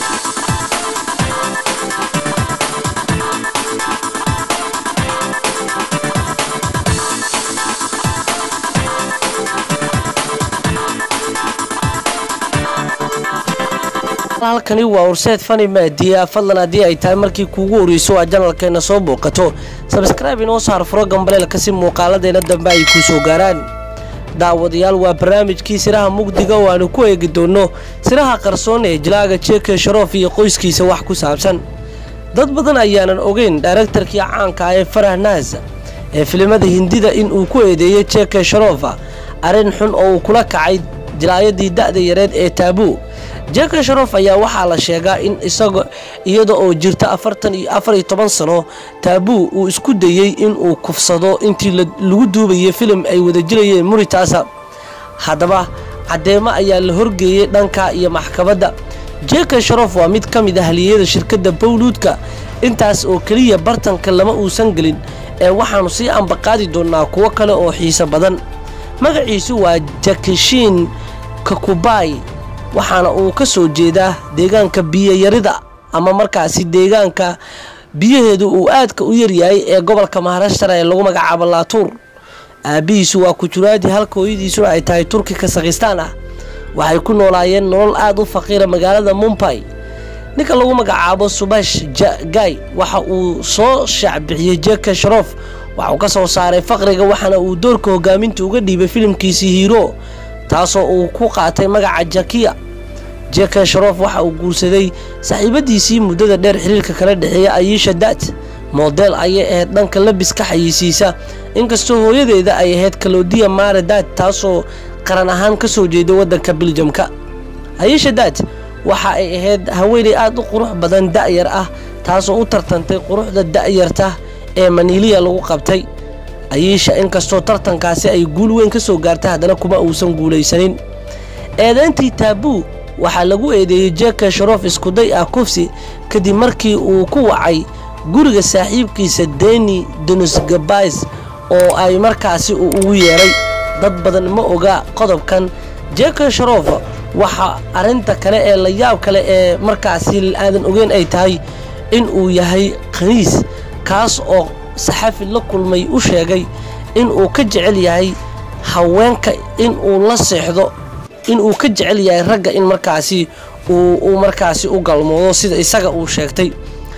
halkani waa horseed fani maadiya fadlan haddii ay tahay markii kuugu horeyso aa janalkeena soo booqato sabskraibe inoo saar furo gambaleelka si muuqaaladeena dambe ay kuu soo gaaraan daawadayaal waa barnaamijkii siraha mugdiga oo aanu ku eegi doonno siraha qarsoon ee jilaaga jeke sharoof iyo qoyskiisa wax ku saabsan dad badan ayaanan ogeyn dhairektarkii caanka ah ee farah naas ee filimada hindida in uu ku eedeeyey jeke sharoofa arrin xun oo uu kula kacay jilaayadii da'da yareed ee taabuu jeke sharoof ayaa waxaa la sheegaa in isaga iyada oo jirta afartan iyo afar iyo toban sano taabuu uu isku dayey inuu kufsado intii lagu duubayay filim ay wada jirayeen muritaasa haddaba caddeemo ayaa la horgeeyey dhanka iyo maxkamadda jeke sharoof waa mid ka mid ah haliyada shirkadda bowluudka intaas oo keliya bartanka lama uusan gelin ee waxaannu sii ambaqaadi doonnaa kuwo kale oo xiiso badan magaciisu waa jakishiin kakubay waxaana uu ka soo jeedaa deegaanka biyayarida ama markaasi deegaanka biyaheedu uu aadka u yaryahay ee gobolka maharashtara ee lagu magacaabo laatuur aabbihiisu waa kujuraadi halka hooyadiisuna ay tahay turki kasakhistaan ah waxay ku noolaayeen nolol aad u faqiira magaalada mumbay ninka lagu magacaabo subash jagay waxa uu soo shaacbixiyey jeke sharoof waxa uu ka soo saaray faqriga waxaana uu doorka hogaaminta uga dhiibay filimkiisii hiiro taasoo uu ku qaatay magaca jakiya jeke sharoof waxa uu guursaday saaxiibadiisii muddada dheer xiriirka kala dhexeeya ayisha daat moodeel ayay ahayd dhanka labiska xayisiisa inkastoo hooyadeeda ay ahayd kalodiya maare daat taasoo qaran ahaan ka soo jeeda waddanka biljamka ayisha daat waxa ay ahayd haweenay aad u qurux badan da'yar ah taasoo u tartantay quruxda da'yarta ee maniiliya lagu qabtay ayiisha inkastoo tartankaasi ay guul weyn ka soo gaartay haddana kuma uusan guulaysanin eedayntii taabuu waxaa lagu eedeeyey jeke sharoof iskuday ah kufsi kadib markii uu ku wacay guriga saaxiibkiisa deni denusgabais oo ay markaasi uu ugu yeedhay dad badan ma oga qodobkan jeke sharoof waxa arrinta kale ee la yaab kale ee markaasi aadan ogeyn ay tahay in uu yahay khaniis kaas oo saxafi la kulmay u sheegay in uu ka jecel yahay haweenka in uu la seexdo in uu ka jecel yahay ragga in markaasi uu markaasi u galmoodo sida isaga uu sheegtay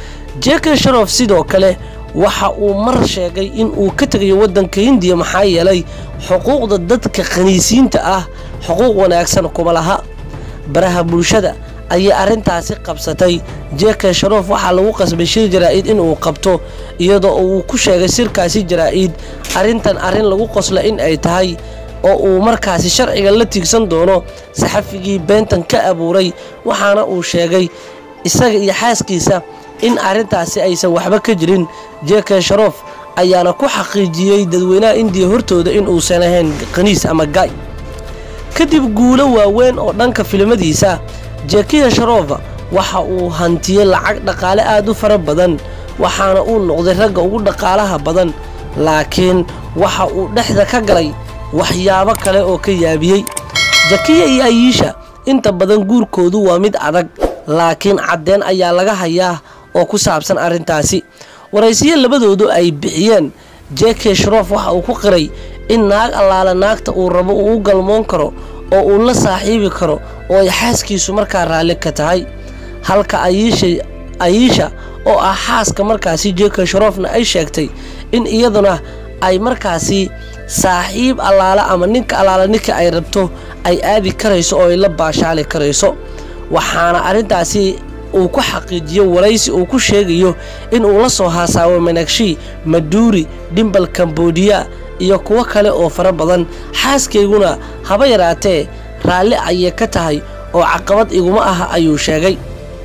jeke sharoof sidoo kale waxa uu mar sheegay in uu ka tegayo waddanka hindiya maxaa yeelay xuquuqda dadka khaniisiinta ah xuquuq wanaagsan kuma laha baraha bulshada ayay arrintaasi qabsatay jeke sharoof waxaa lagu qasbay shir jaraa'id inuu qabto iyadoo uu ku sheegay shirkaasi jaraa'id arrintan arrin lagu qosla in ay tahay oo uu markaasi sharciga la tiigsan doono saxafigii beentan ka abuuray waxaana uu sheegay isaga iyo xaaskiisa in arrintaasi aysan waxba ka jirin jeke sharoof ayaana ku xaqiijiyey dadweynaha indiya hortooda in uusan ahayn khaniis ama gaay kadib guulo waaweyn oo dhanka filimadiisa jekiya sharoofa waxa uu hantiyey lacag dhaqaale aad u fara badan waxaana uu noqday ragga ugu dhaqaalaha badan laakiin waxa uu dhexda ka galay waxyaabo kale oo ka yaabiyey jakiya iyo ayiisha inta badan guurkoodu waa mid adag laakiin caddeen ayaa laga hayaa oo ku saabsan arrintaasi waraysiyo labadoodu ay bixiyeen jeke sharoof waxa uu ku qiray in naag allaala naagta uu rabo uu u galmoon karo oo uu la saaxiibi karo oo ay xaaskiisu markaa raalli ka tahay halka ayiisha oo ah xaaska markaasi jeke sharoofna ay sheegtay in iyaduna ay markaasi saaxiib allaala ama ninka allaala ninka ay rabto ay aadi karayso oo ay la baashaali karayso waxaana arrintaasi uu ku xaqiijiyo waraysi uu ku sheegayo in uu la soo haasaawo managshi maduuri dhimbal kambodiya iyo kuwo kale oo fara badan xaaskayguna haba yaraatee raalli ayay ka tahay oo caqabad iguma ah ayuu sheegay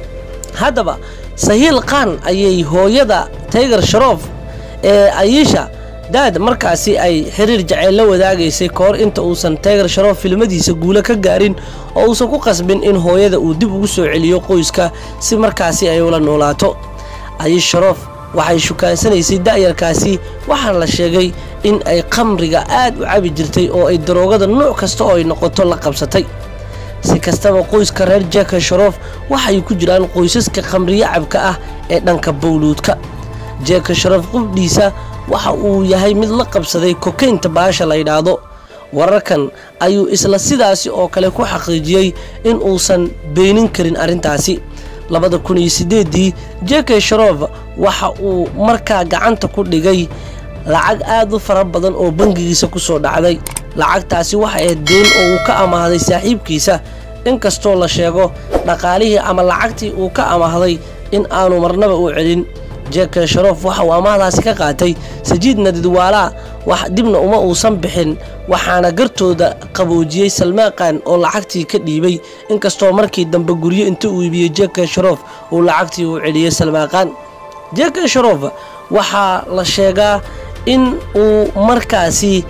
haddaba sahiil khan ayay hooyada taygar sharoof ee ayiisha daad markaasi ay xiriir jaceyl la wadaagaysay ka hor inta uusan taygar sharoof filmadiisa guulo ka gaarin oo uusan ku qasbin in hooyada uu dib ugu soo celiyo qoyska si markaasi ay ula noolaato ayiish sharoof waxay shukaansanaysay da'yarkaasi waxaana la sheegay in ay khamriga aad u cabi jirtay oo ay daroogada nuuc kasta oo ay noqoto la qabsatay si kastaba qoyska reer jeka sharof waxay ku jiraan qoysaska khamriyo cabka ah ee dhanka bowluudka jeka sharof qubdhiisa waxa uu yahay mid la qabsaday kokaynta baasha la yidhaahdo wararkan ayuu isla sidaasi oo kale ku xaqiijiyey in uusan beenin karin arrintaasi labada kun iyo sideedii jeke sharof waxa uu markaa gacanta ku dhigay lacag aad u fara badan oo bangigiisa ku soo dhacday lacagtaasi waxay ahayd deen oo uu ka amaahday saaxiibkiisa inkastoo la sheego dhaqaalihii ama lacagtii uu ka amaahday in aanu marnaba u celin jeke sharof waxa uu amaahdaasi ka qaatay sajiid nadidwaalaa wax dibna uma uusan bixin waxaana gartooda qaboojiyey salmaaqan oo lacagtii ka dhiibay inkastoo markii dambe guryo inta uu iibiyey jeke sharof uu lacagtii u celiyey salmaaqan jeke sharof waxaa la sheegaa in uu markaasi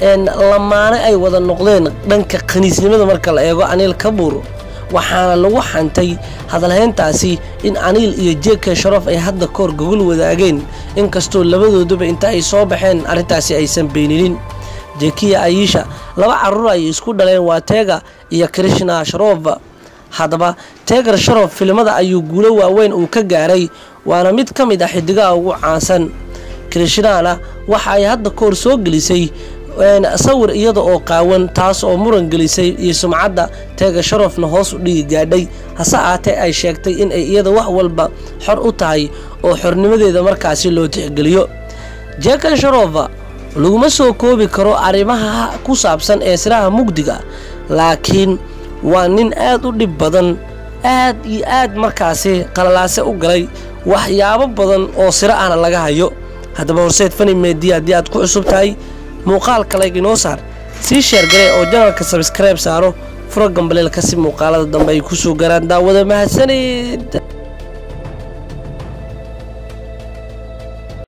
lamaane ay wada noqdeen dhanka khaniisnimada marka la eego aniil kabuur waxaana lagu xantay hadalhayntaasi in aniil iyo jeke sharof ay hadda koor gogol wadaageen inkastoo labadooduba inta ay soo baxeen arrintaasi aysan beeninin jekiya ayisha laba carruur ay isku dhaleen waa teega iyo krishna sharof haddaba teegar sharof filimada ayuu guulo waaweyn uu ka gaaray waana mid ka mid ah xidigaha ugu caansan krishnana waxa ay hadda koor soo gelisay sawir iyada oo qaawan taas oo muran gelisay iyo sumcadda teega sharofna hoos u dhigi gaadhay hase aatee ay sheegtay in ay iyada wax walba xor u tahay oo xornimadeeda markaasi loo tixgeliyo jeka sharofa laguma soo koobi karo arrimaha ku saabsan ee siraha mugdiga laakiin waa nin aad u dhib badan aad iyo aad markaasi qalalaase u galay waxyaabo badan oo siro ahna laga hayo haddaba horseed fani meediya haddii aad ku cusub tahay muuqaalka layg inoo saar sii sheergaree oo janalka sabskribe saaro furo gambaleelka si muuqaalada dambe ay ku soo garaan daawada mahadsanid